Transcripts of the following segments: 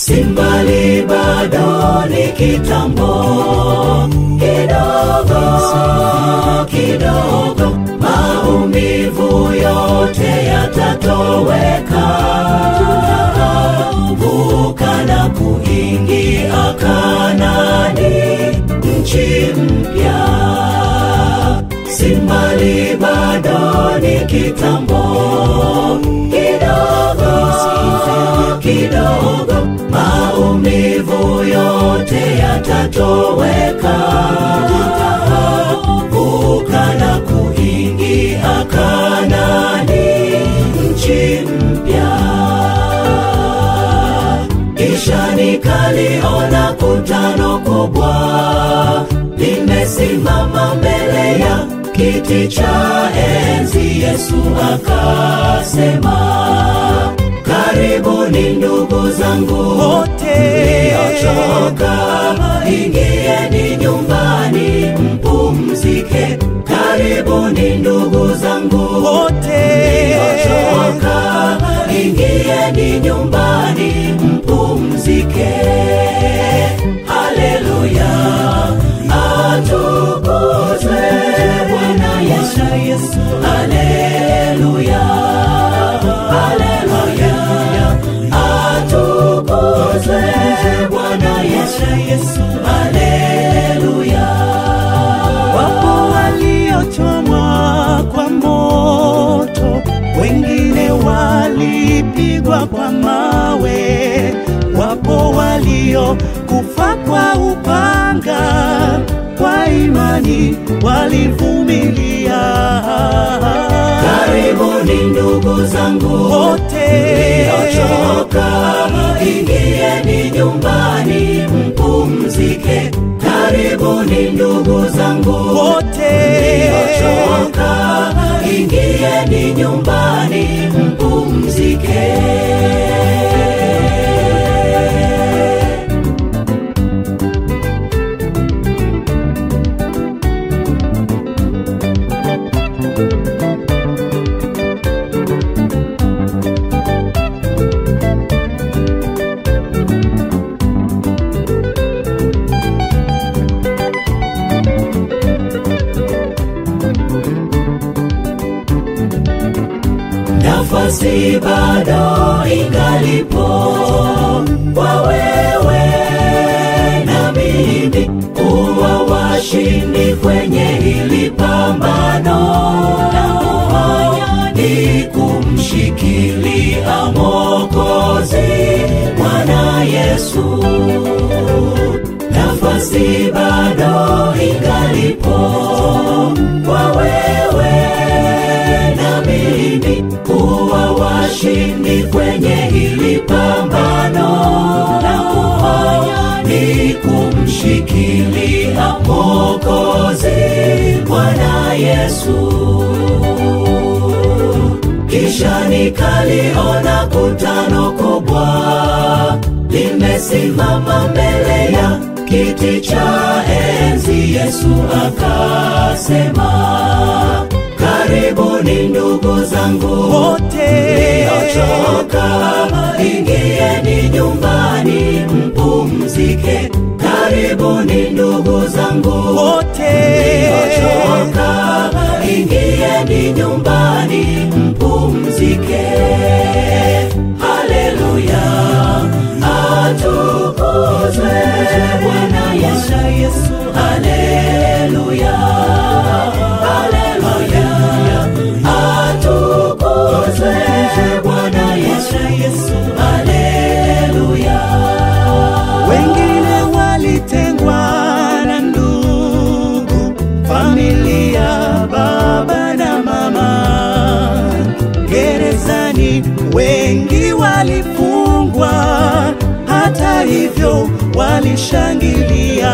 simbali bado ni kitambo kidogo kidogo maumivu yote yatatoweka vuka na kuingia kanani nchi mpya simbali bado ni kitambo kidogo kidogo maumivu yote yatatoweka vuka na kuingia kanani nchi mpya kisha nikaliona kutano kubwa limesimama mbele ya kiti cha enzi yesu akasema karibuni ndugu zangu wote mliochoka ingieni nyumbani mpumzike karibuni ndugu zangu wote mliochoka ingieni nyumbani mpumzike haleluya atukuzwe bwana yesu haleluya haleluya atukuzwe bwana yesu haleluya wapo waliochomwa kwa moto wengine walipigwa kwa mawe wapo waliokufa kwa upanga kwa imani walivumilia karibuni ndugu zangu wote mliochoka ingieni nyumbani mpumzike karibuni ndugu zangu wote mliochoka ingieni nyumbani mpumzike nafasi bado ingalipo kwa wewe na mimi kuwa washindi kwenye hili pambano na kufanya ni kumshikilia mokozi bwana yesu nafasi bado ingalipo kwa wewe na mimi kuwa washindi kwenye hili pambano na kufanya ni kumshikilia mokozi bwana yesu kisha nikaliona kutano kubwa limesimama mbele ya kiti cha enzi yesu akasema karibuni ndugu zangu wote mliochoka ingieni nyumbani mpumzike karibuni ndugu zangu wote mliochoka ingieni nyumbani mpumzike haleluya atukuzwe bwana yesu haleluya haleluya atukuzwe bwana yesu haleluya wengine walitengwa na ndugu familia baba na mama gerezani wengi walifungwa hata hivyo walishangilia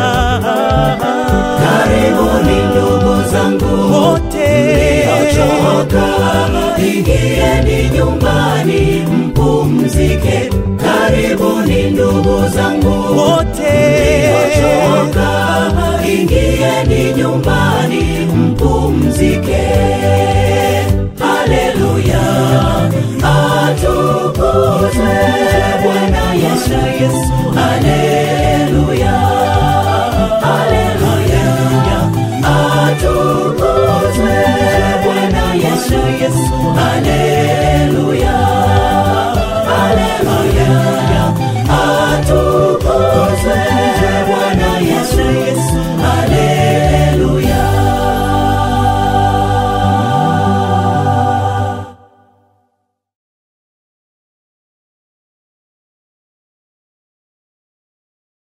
karibuni ndugu zangu wote mliochoka ingieni nyumbani mpumzike karibuni ndugu zangu wote mliochoka ingieni nyumbani mpumzike haleluya atukuzwe bwana yesu Yesu ale